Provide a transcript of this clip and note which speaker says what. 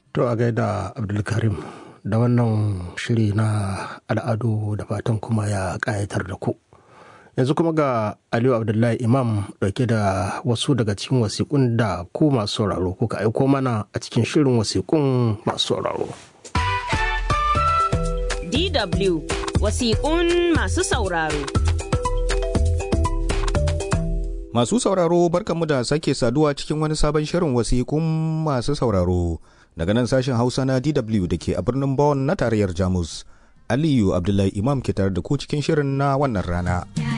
Speaker 1: To a gaida Abdulkarim da wannan shiri na al'adu da fatan kuma ya ƙayatar da ku. Yanzu kuma ga Aliyu Abdullahi Imam ɗauke da wasu daga cikin wasiƙun da ku masu sauraro kuka aiko mana a cikin shirin wasiƙun masu sauraro.
Speaker 2: DW wasiƙun masu sauraro.
Speaker 3: Masu sauraro barkanmu da sake saduwa cikin wani sabon shirin wasiƙun masu sauraro daga nan sashen Hausa na DW da ke a birnin Bonn na tarayyar Jamus. Aliyu Abdullahi Imam ke tare da ku cikin shirin na wannan rana.